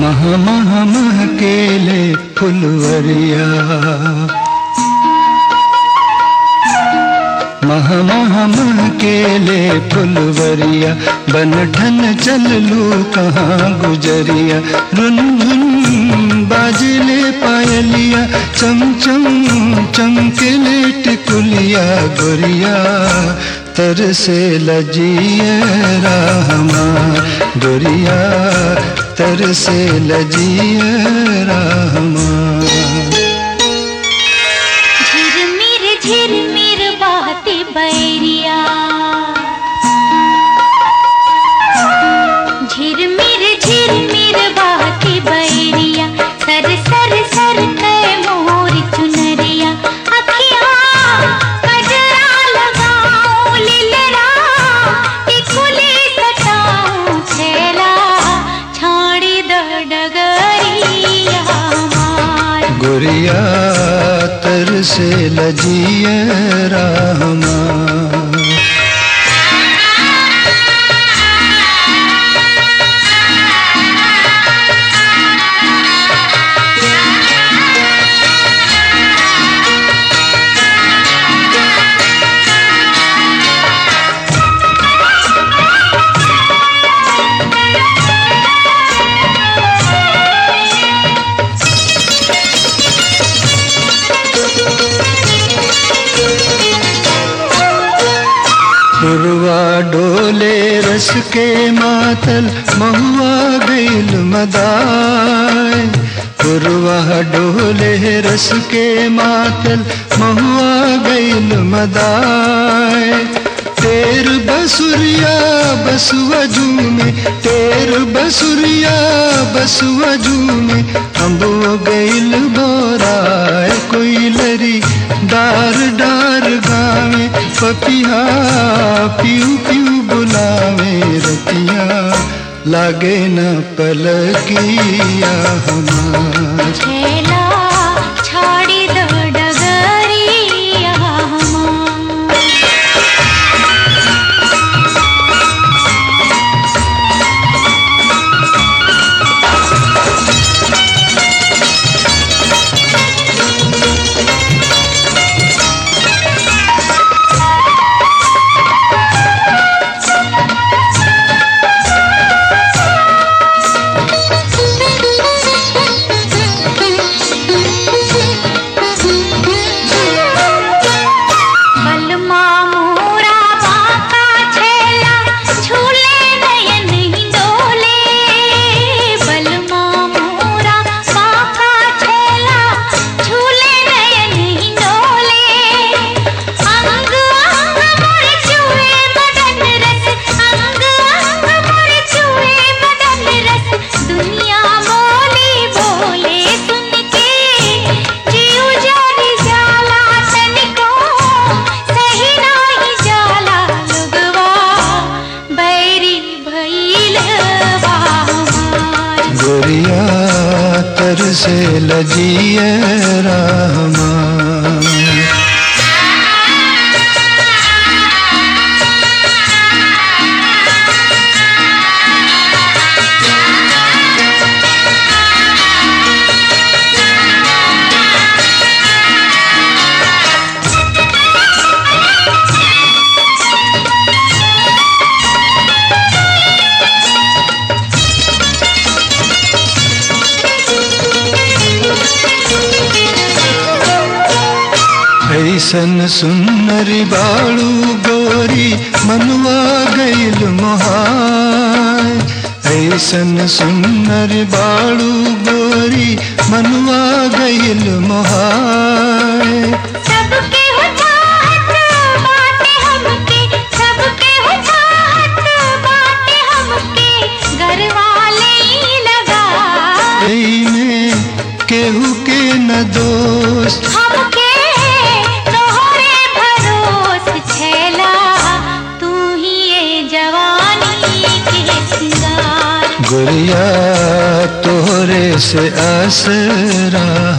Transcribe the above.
मह मह मह केले फुलवरिया मह मह मह केले फुलवरिया बन ठन चल लू कहाँ गुजरिया रुन रुन बाजले पायलिया चम चम चमकेले टिकुलिया गोरिया तरसे लजिए रहमान गोरिया तरसे लजिए रहमान झिरमिर झिरमिर बहती बैरिया झिरमिर झिरमिर बहती बैरिया सर सर सर कै मोर चुनरिया अखियाँ कजरा लगाऊं लीलरा टिकुली सटाऊं छेला छाड़ी द डगरिया मार गोरिया तरसे लजिए रहमान पुरवा डोले रस के मातल महुआ गईल मदाय पुरवा डोले रस के मातल महुआ गईल मदाय तेर बसुरिया बसुआ झूमे तेर बसुरिया बसुआ झूमे अम्बो गईल बोराय कोई लरी डार डार गावे पपिया पियू पियू बुलावे रतिया लागे न पलकिया हमार छेला छाड़ी दो डगरिया हमार बलमा मोरा बाका छेला झूले नयन ही डोले बलमा मोरा बाका छेला झूले नयन ही डोले अंग अंग मोर छुए बदन रस अंग अंग मोर छुए बदन रस दुनिया बोली बोले सुन के जीव जारी जाला तनिको सही नाही जाला लुगवा बैरी भइल बा हमार गोरिया तरसे लजिए रहमान ऐसन सुन्नरी बाड़ू गोरी मनुआ गईल मोहाय ऐसन सुन्नरी बाड़ू गोरी मनुआ गईल मोहाय सबके हो चाहत बाटे हमके सबके हो चाहत बाटे हमके घर वाले ही लगा में केहू के न दोस्त हमके तोहरे भरोस छेला तू ही ये जवानी के सिंगार गोरिया तोहरे से आसरा